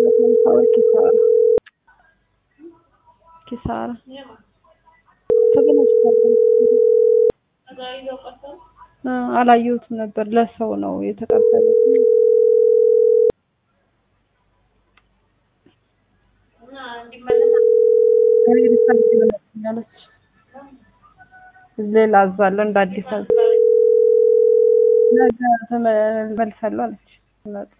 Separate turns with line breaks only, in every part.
ሁለት ሀምሳ ብር ኪሳራ ኪሳራ ተበላሽቷል። እ አላየሁትም ነበር ለሰው ነው የተቀበለው። እኔ ሪፈንድ ይመለስልኝ አለች። ሌላ አዛለሁ እንደ አዲስ አዝ ነገ ተመልሳለሁ አለች። ሲመጡ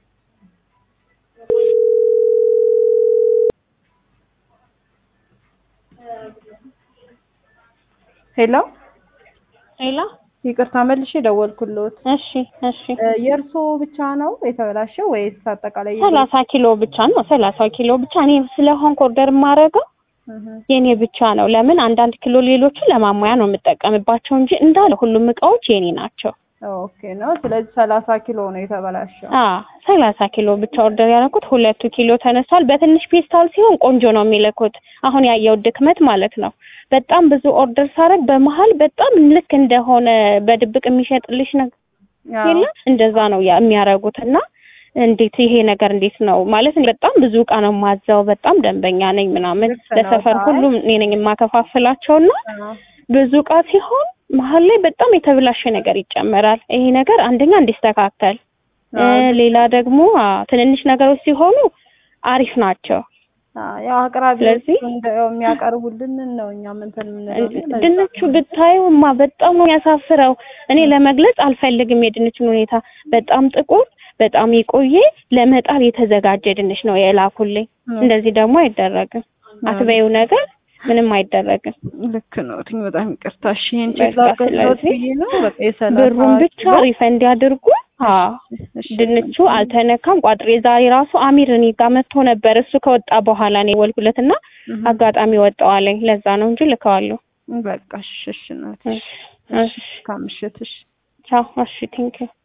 ሄሎ
ሄሎ
ይቅርታ መልሼ ደወልኩልዎት።
እሺ እሺ
እ የእርስዎ ብቻ ነው የተበላሸው ወይስ አጠቃላይ?
ሰላሳ ኪሎ ብቻ ነው ሰላሳ ኪሎ ብቻ እኔ ስለሆንኩ ኦርደር የማደርገው
እህ
የኔ ብቻ ነው ለምን አንዳንድ ኪሎ ሌሎቹ ለማሟያ ነው የምጠቀምባቸው እንጂ እንዳለ ሁሉም እቃዎች የኔ ናቸው
ኦኬ ነው። ስለዚህ ሰላሳ ኪሎ ነው የተበላሸው።
አ ሰላሳ ኪሎ ብቻ ኦርደር ያደረኩት ሁለቱ ኪሎ ተነስቷል በትንሽ ፔስታል ሲሆን ቆንጆ ነው የሚልኩት አሁን ያየው ድክመት ማለት ነው በጣም ብዙ ኦርደር ሳረግ በመሀል በጣም ልክ እንደሆነ በድብቅ የሚሸጥልሽ ነገር
አዎ።
የለ እንደዛ ነው ያ- የሚያደርጉት እና እንዴት ይሄ ነገር እንዴት ነው ማለት እኔ በጣም ብዙ እቃ ነው የማዘው በጣም ደንበኛ ነኝ ምናምን
ልክ ነው።
ለሰፈር
አይ።
ሁሉም እኔ ነኝ የማከፋፍላቸው እና
አዎ።
ብዙ እቃ ሲሆን መሀል ላይ በጣም የተበላሸ ነገር ይጨመራል ይሄ ነገር አንደኛ እንዲስተካከል እ
አዎ።
ሌላ ደግሞ አ ትንንሽ ነገሮች ሲሆኑ አሪፍ ናቸው
አዎ፣ ያው አቅራቢዎቹ
ስለዚህ-
እንደው የሚያቀርቡልንን ነው እኛም እንትን የምንለው። ለዛ
ድንቹ ብታዩማ በጣም ነው የሚያሳፍረው። እኔ ለመግለጽ አልፈልግም የድንቹን ሁኔታ። በጣም ጥቁር፣ በጣም የቆየ ለመጣል የተዘጋጀ ድንች ነው የላኩልኝ።
ነው።
እንደዚህ ደግሞ አይደረግም። አትበይው ነገር ምንም አይደረግም።
ልክ ነው። ትኝ በጣም ይቅርታ። እሺ ይሄን
በቃ
ቼክ ላድርግልዎት
ስለዚህ
ብዬ ነው። በቃ የሰላሳ
ብሩን ብቻ
ኪሎ።
ሪፈንድ ያድርጉ። አዎ
እሺ፣
ድንቹ አልተነካም። ቋጥሬ ዛሬ ራሱ አሚር እኔ ጋር መጥቶ ነበር። እሱ ከወጣ በኋላ ነው የወልኩለት እና
እህ፣
አጋጣሚ ወጣዋለኝ። ለዛ ነው እንጂ ልከዋለሁ።
በቃ እሺ፣ እሺ እናቴ።
እሺ እሺ
ከምሽት እሺ
ቻው። እሺ ቴንኪው